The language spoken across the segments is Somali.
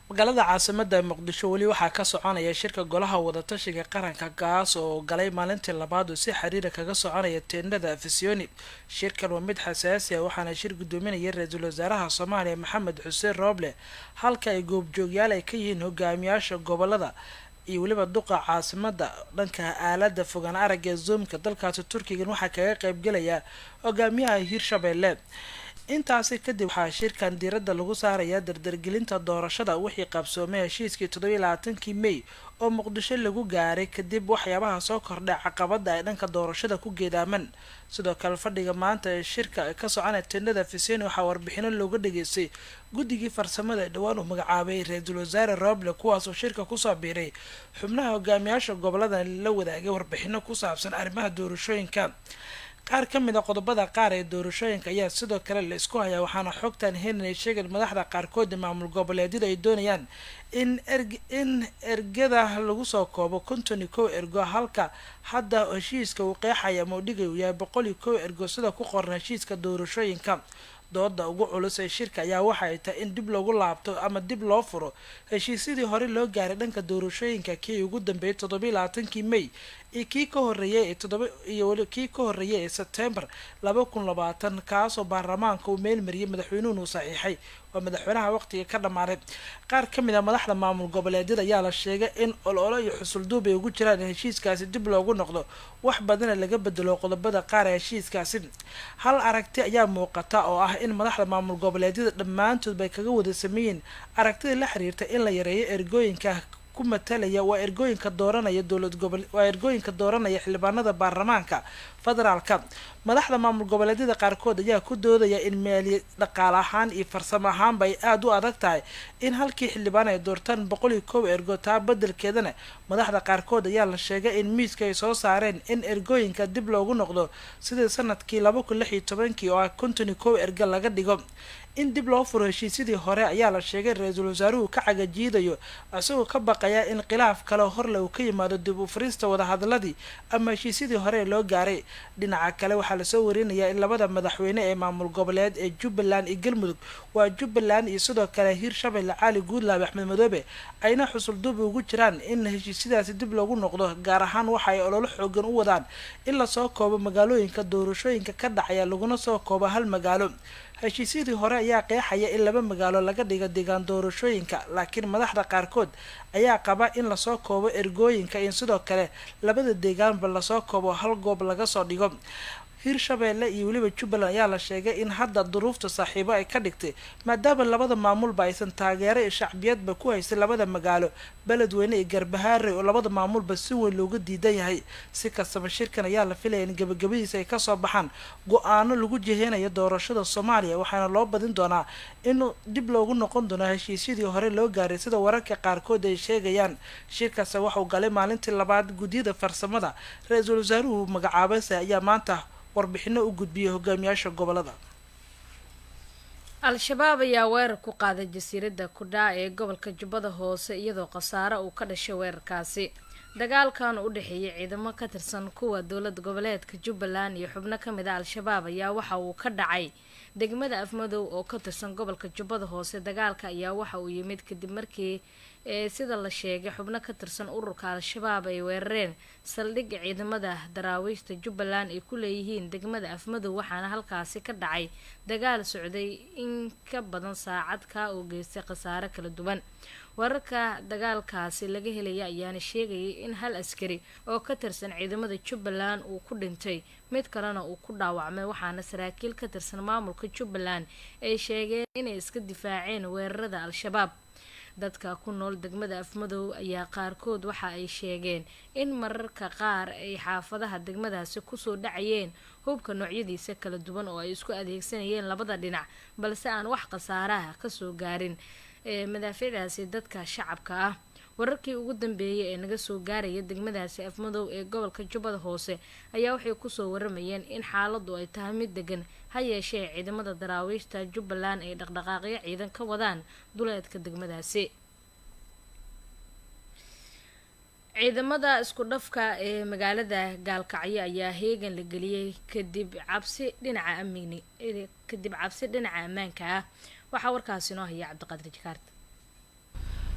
magaalada caasimada muqdisho weli waxaa ka soconaya shirka golaha wadatashiga qaranka kaas oo galay maalintii labaad oo si xiriira kaga soconaya teendhada afisyooni shirkan waa mid xasaasi ah waxaana shir gudoominaya ra-iisul wasaaraha soomaaliya maxamed xuseen rooble halka ay goobjoogyaal ay ka yihiin hogaamiyaasha gobolada iyo weliba duqa caasimada dhanka aalada fogaan aragga ee zoomka dalkaasi turkigan waxaa kaga qeybgelaya hogaamiyaha hirshabelle intaasi kadib waxaa shirkan diiradda lagu saarayaa dardargelinta doorashada wixii qabsoomay heshiiskii toddobiyi labaatankii may oo muqdisho lagu gaaray kadib waxyaabaha soo kordhay caqabada ay dhanka doorashada ku geedaaman sidoo kale fadhiga maanta ee shirka ka soconaya tendada fiseni waxaa warbixino looga dhageystay guddigii farsamada ee dhowaan uu magacaabay ra-iisul wasaare roble kuwaasoo shirka kusoo biiray xubnaha hogaamiyaasha goboladan la wadaagay warbixino ku saabsan arrimaha doorashooyinka qaar ka mid a qodobada qaar ee doorashooyinka ayaa sidoo kale la isku hayaa waxaana xogtan henry sheegan madaxda qaarkood ee maamul goboleedyada ay doonayaan in erg in ergada lagu soo koobo konton iyo kow ergo halka hadda heshiiska uu qeexaya moodhigay uu yahay boqol iyo kow ergo sida ku qoran heshiiska doorashooyinka dooda ugu culus ee shirka ayaa waxa ay tahay in dib lagu laabto ama dib loo furo heshiisyadii hore loo gaaray dhanka doorashooyinka kii ugu dambeeyay toddobiyi labaatankii may iyo kii ka horeeyay ee toddoba iyo weli kii ka horeeyay ee sebtembar laba kun labaatan kaasoo baarlamaanka uu meelmariyay madaxweynuhun uu saxiixay waa madaxweynaha waqtiga ka dhammaaday qaar ka mid a madaxda maamul goboleedyada ayaa la sheegay in ololo iyo xusulduub ay ugu jiraan in heshiiskaasi dib loogu noqdo wax badana laga bedelo qodobada qaar ee heshiiskaasi hal aragti ayaa muuqata oo ah in madaxda maamul goboleedyada dhammaantood bay kaga wada sameeyeen aragtida la xiriirta in la yareeyo ergooyinka ku matalaya waa ergooyinka dooranaya dowlad gobol waa ergooyinka dooranaya xildhibaanada baarlamaanka federaalka madaxda maamul goboleedyada qaarkood ayaa ku doodaya in meeliya dhaqaale ahaan iyo farsamo ahaanba ay aada u adag tahay in halkii xildhibaan ay doortaan boqol iyo kow ergo taa bedelkeedana madaxda qaarkood ayaa la sheegay in miiska ay soo saareen in ergooyinka dib loogu noqdo sidii sanadkii laba kun lix iyo tobankii oo ah konton iyo kow ergo laga dhigo in dib loo furo heshiisyadii hore ayaa la sheegay ra-iisul wasaaruhu ka cagajiidayo isagoo ka baqaya in khilaaf kale horle uu ka yimaado dib u furista wadahadladii ama heshiisyadii hore ee loo gaaray dhinaca kale waxaa lasoo warinayaa in labada madaxweyne ee maamul goboleed ee jubbaland iyo galmudug waa jubbaland iyo sidoo kale hiirshabelle cali guudlaabe axmed madoobe ayna xusulduub ugu jiraan in heshiisyadaasi dib loogu noqdo gaar ahaan waxa ay ololo xoogan u wadaan in lasoo koobo magaalooyinka doorashooyinka ka dhacaya laguna soo koobo hal magaalo heshiisyadii hore ayaa qeexaya in laba magaalo laga dhigo deegaan doorashooyinka laakiin madaxda qaarkood ayaa qaba in lasoo koobo ergooyinka in sidoo kale labada deegaanba lasoo koobo hal goob laga soo dhigo hiirshabeelle iyo weliba jubbaland ayaa la sheegay in hadda duruufta saaxiibo ay ka dhigtay maadaama labada maamulba aysan taageero iyo shacbiyadba ku haysay labada magaalo beledweyne iyo garbahaare oo labada maamulba si weyn looga diidan yahay si kastaba shirkan ayaa la filaya in gabagabadiisa ay kasoo baxaan go-aano lagu jiheynayo doorashada soomaaliya waxaana loo badin doonaa in dib loogu noqon doono heshiisyadii hore loo gaaray sida wararka qaarkood ay sheegayaan shirkaasi waxauu galay maalintii labaad guddiyada farsamada ra-iisul wasaaruhu magacaabase ayaa maanta warbixino u gudbiyay hogaamiyaasha gobolada al-shabaab ayaa weerar ku qaaday jasiiradda kudhaa ee gobolka jubbada hoose iyadoo khasaare uu ka dhashay weerarkaasi dagaalkan u dhexeeyay ciidamo ka tirsan kuwa dowlad goboleedka jubbaland iyo xubno ka mid a al-shabaab ayaa waxa uu ka dhacay degmada afmadow oo ka tirsan gobolka jubbada hoose dagaalka ayaa waxa uu yimid kadib markii ee sida la sheegay xubno ka tirsan ururka al-shabaab ay weerareen saldhigga ciidamada daraawiishta jubbaland ay ku leeyihiin degmada afmadow waxaana halkaasi ka dhacay dagaal socday in ka badan saacad kaa oo geystay khasaare kala duwan wararka dagaalkaasi laga helaya ayaana sheegayay in hal askari oo ka tirsan ciidamada jubbaland uu ku dhintay mid kalena uu ku dhaawacmay waxaana saraakiil ka tirsan maamulka jubbaland ay sheegeen inay iska difaaceen weerarada al-shabaab dadka ku nool degmada afmadow ayaa qaarkood waxa ay sheegeen in mararka qaar ay xaafadaha degmadaasi kusoo dhacayeen hubka noocyadiisa kala duwan oo ay isku adeegsanayeen labada dhinac balse aan wax khasaaraha kasoo gaarin ee madaaficdaasi dadka shacabka ah wararkii ugu dambeeyay ee naga soo gaaraya degmadaasi afmadow ee gobolka jubbada hoose ayaa waxay kusoo waramayeen in xaaladu ay tahay mid degan ha yeeshee ciidamada daraawiishta jubbaland ay dhaqdhaqaaqyo ciidan ka wadaan duleedka degmadaasi ciidamada isku dhafka ee magaalada gaalkacyo ayaa heegan la geliyey kadib cabsi dhinaca amni kadib cabsi dhinaca ammaanka ah waxaa warkaasi noo haya cabdiqaadir jakaarta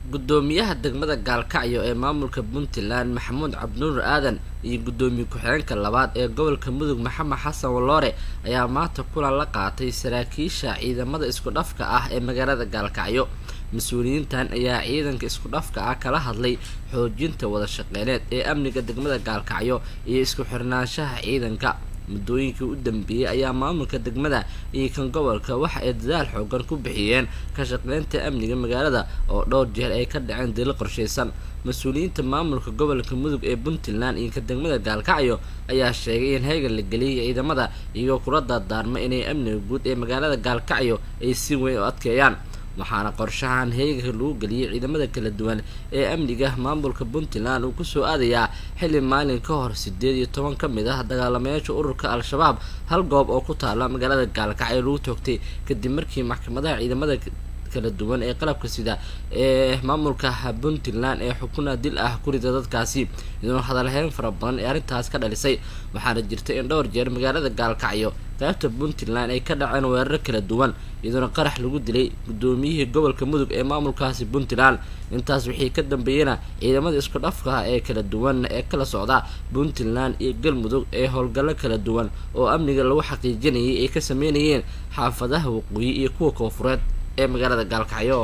gudoomiyaha degmada gaalkacyo ee maamulka puntland maxamuud cabdinuur aadan iyo gudoomiye ku-xigeenka labaad ee gobolka mudug maxamed xasan waloore ayaa maanta kulan la qaatay saraakiisha ciidamada isku dhafka ah ee magaalada gaalkacyo mas-uuliyiintan ayaa ciidanka isku dhafka ah kala hadlay xoojinta wada shaqeyneed ee amniga degmada gaalkacyo iyo isku xirnaanshaha ciidanka muddooyinkii u dambeeyey ayaa maamulka degmada iyo kan gobolka waxa ay dadaal xoogan ku bixiyeen ka shaqeynta amniga magaalada oo dhowr jeer ay ka dhaceen dilo qorshaysan mas-uuliyiinta maamulka gobolka mudug ee puntland iyo ka degmada gaalkacyo ayaa sheegay in heegan la geliyay ciidamada iyagoo kula dardaarma inay amniga guud ee magaalada gaalkacyo ay si weyn u adkeeyaan waxaana qorshahan heeganka lagu geliyay ciidamada kala duwan ee amniga maamulka puntland uu kusoo aadayaa xilli maalin ka hor sideed iyo toban ka mid ah dagaalamayaasha ururka al-shabaab hal goob oo ku taala magaalada gaalkacyo lagu toogtay kadib markii maxkamadaha ciidamada kala duwan ee qalabka sida ee maamulka puntland ee xukuna dil ah kurida dadkaasi iyadoona hadalheyn fara badan ee arrintaas ka dhalisay waxaana jirta in dhowr jeer magaalada gaalkacyo qaybta puntland ay ka dhaceen weeraro kala duwan iyadoona qarax lagu dilay gudoomiyihii gobolka mudug ee maamulkaasi puntland intaas wixii ka dambeeyana ciidamada isku dhafka ee kala duwan ee kala socda puntland iyo galmudug ee howlgallo kala duwan oo amniga lagu xaqiijinayay ay ka sameynayeen xaafadaha waqooyi iyo kuwa koofureed ee magaalada gaalkacyo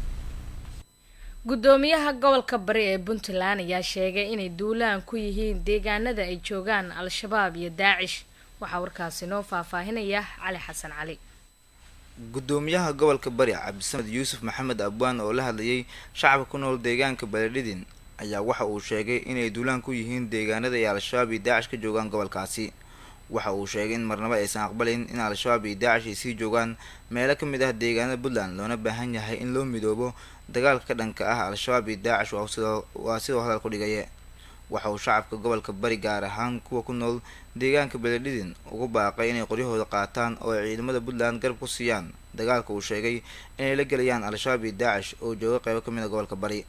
gudoomiyaha gobolka bari ee puntland ayaa sheegay inay duulaan ku yihiin deegaanada ay joogaan al-shabaab iyo daacish waxaa warkaasi noo faahfaahinaya cali xasan cali gudoomiyaha gobolka bari cabdisamed yuusuf maxamed abwaan oo la hadlayay shacabka ku nool deegaanka baledhidin ayaa waxa uu sheegay inay duulaan ku yihiin deegaanada ay al-shabaab iyo daacish ka joogaan gobolkaasi waxa uu sheegay in marnabo aysan aqbalayn in al-shabaab iyo daacish ay sii joogaan meelo ka mid ah deegaanada puntland loona baahan yahay in loo midoobo dagaalka ka dhanka ah al-shabaab iyo daacish waa sidoo hadal ku dhigaye waxa uu shacabka gobolka bari gaar ahaan kuwa ku nool deegaanka beledhidin ugu baaqay inay qoryahooda qaataan oo ay ciidamada puntland garab ku siiyaan dagaalka uu sheegay inay la gelayaan al-shabaab iyo daacish oo jooga qeybo ka mid a gobolka bari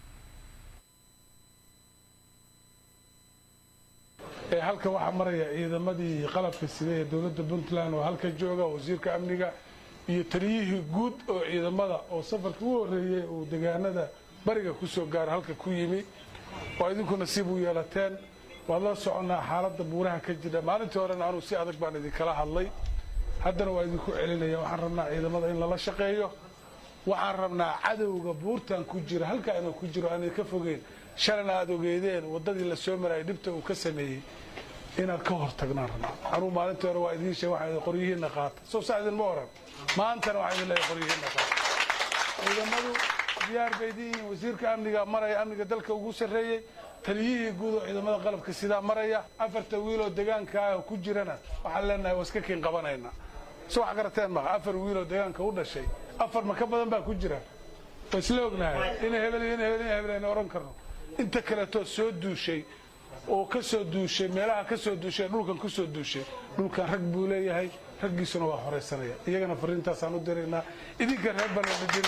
halka waxaa maraya ciidamadii qalabka sida ee dowladda puntland oo halka jooga wasiirka amniga iyo taliyihii guud oo ciidamada oo safarka u horeeyey uu deegaanada bariga kusoo gaaro halka ku yimi waa idinku nasiib u yeelateen waad la soconnaa xaaladda buuraha ka jira maalintii horena anuu si adag baan idinkala hadlay haddana waa idinku celinaya waxaan rabnaa ciidamada in lala shaqeeyo waxaan rabnaa cadowga buurtan ku jira halkaa inuu ku jiro aan idinka fogeyn shalana aada ogeedeen waddadii la soo marayay dhibta uu ka sameeyey inaad ka hor tagnaan rabnaa anuu maalintii hore waa idiin sheeg waxaa qoryihiinna qaata soo saa idinma oran maantana waxaa idin leeyahay qoryihiinna qaata ciidamadu diyaar bay idin yihiin wasiirka amniga maraya amniga dalka ugu sarreeyey taliyihii guud oo ciidamada qalabka sidaa maraya afarta wiiloo deegaanka ah oo ku jirana waxaan leenahay waa iska kiin qabanayna so wax garateen maha afar wiiloo deegaanka u dhashay afar ma ka badan baa ku jira waa isla ognahay ina hebel ina hebel ina hebel ayna ohan karno inta kaleetoo soo duushay oo ka soo duushay meelaha ka soo duushay dhulkan ku soo duushay dhulkan rag buu leeyahay raggiisuna waa horaysanaya iyagana fariintaasaan u diraynaa idinka reer banadhidin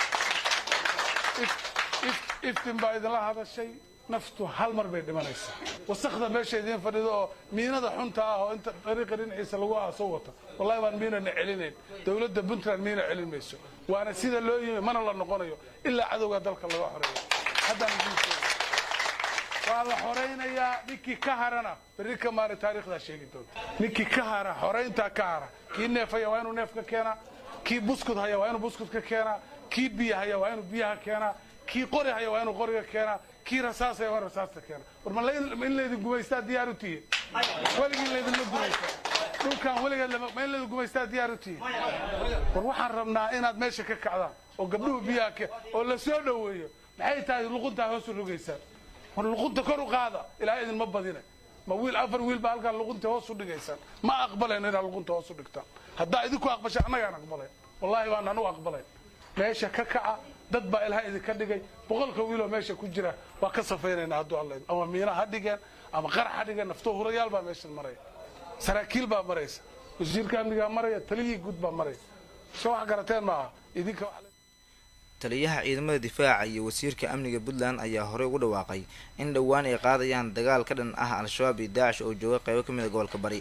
iftin baa idinla hadashay naftu hal mar bay dhimanaysaa wasakda meesha idiin fadhido oo miinada xunta ah oo inta dariiqa dhinaciisa lagu aaso wata wallahi baan miinana celinayn dowladda puntland miina celin mayso waana sida loo yimi mana la noqonayo ilaa cadowga dalka laga xoreeyo haddaan idiin sheega waa la xoraynayaa ninkii ka harana berri ka maali taarikhdaa sheegi doonta ninkii ka hara xorayntaa ka hara kii neefaya waa inuu neef ka keenaa kii buskud haya waa inuu buskud ka keenaa kii biya haya waa inuu biyaha keenaa kii qori haya waa inuu qoriga keenaa kii rasaas haya waa inuu rasaasta keenaa war ma in laydin gumaystaa diyaar u tihiin weligii laydinma gumaystaa dhulkan weligeed ma in laydin gumaystaa diyaar u tihiin war waxaan rabnaa inaad meesha ka kacdaan oo gabdhuhu biyaha ke oo la soo dhoweeyo maxay tahay luquntaa hoos u rogaysaan war luqunta kor u qaada ilaa idinma badina ma wiil afar wiil baa halkaa luqunta hoos u dhigaysaan ma aqbalayno inaad luqunta hoos u dhigtaan haddaa idinku aqbasha annagaan aqbalayn wallahi baan anu aqbalayn meesha ka kaca dad baa ilaha idinka dhigay boqolka wiiloo meesha ku jira waa ka safaynaynaa hadduu alla ama miina ha dhigeen ama qarax ha dhigeen naftoo hurayaal baa meeshan maraya saraakiil baa maraysa wasiirka amnigaa maraya taliyihii guud baa maraya soo wax garateen maaha idinka taliyaha ciidamada difaaca iyo wasiirka amniga puntland ayaa horey ugu dhawaaqay in dhowaan ay qaadayaan dagaal ka dhan ah al-shabaab iyo daacish oo jooga qeybo ka mid a gobolka bari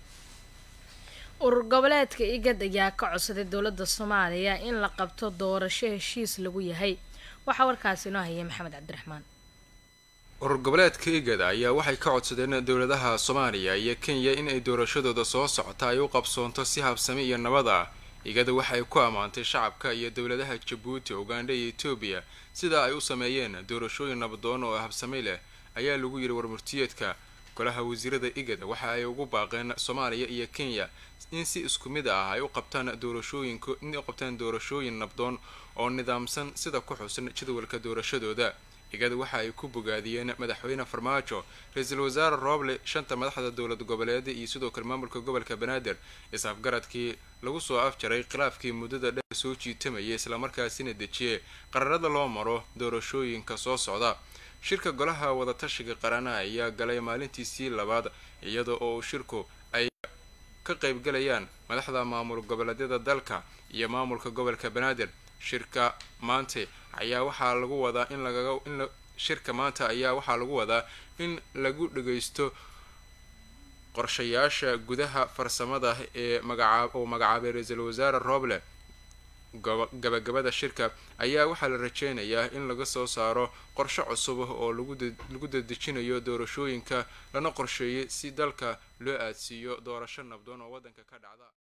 urur goboleedka igad ayaa ka codsaday dowladda soomaaliya in la qabto doorasho heshiis lagu yahay waxaa warkaasi inoo hayay maxamed cabdiraxmaan urur goboleedka igada ayaa waxay ka codsadeen dowladaha soomaaliya iyo kenya in ay doorashadooda soo socota ay u qabsoonto si habsami iyo nabad ah igada waxay ku ammaantay shacabka iyo dowladaha jabuuti ugandha iyo etoobiya sida ay u sameeyeen doorashooyin nabadoon oo habsami leh ayaa lagu yidhi warmurtiyeedka golaha wasiirada igada waxa ay ugu baaqeen soomaaliya iyo kenya in si isku mid ah ay u qabtaan doorashooyinka in u qabtaan doorashooyin nabdoon oo nidaamsan sida ku xusan jadwalka doorashadooda igada waxa ay ku bogaadiyeen madaxweyne farmaajo ra-iisul wasaare rooble shanta madaxda dowlad goboleeda iyo sidoo kale maamulka gobolka banaadir is-afgaradkii lagu soo afjaray khilaafkii muddada dheer soo jiitamayay islamarkaasina dejiyey qararada loo maro doorashooyinka soo socda shirka golaha wadatashiga qarana ayaa galay maalintiisii labaad iyada oo shirku ay ka qaybgalayaan madaxda maamul goboleedyada dalka iyo maamulka gobolka banaadir shirka maanta ayaa waxaa lagu wadaa in lagaga in shirka maanta ayaa waxaa lagu wadaa in lagu dhagaysto qorshayaasha gudaha farsamada ee magacaab oo magacaabay ra-iisul wasaare rooble gabagabada shirka ayaa waxaa la rajeynayaa in laga soo saaro qorshe cusub oo lagu dadejinayo doorashooyinka lana qorsheeyay si dalka loo aadsiiyo doorasho nabdoon oo waddanka ka dhacda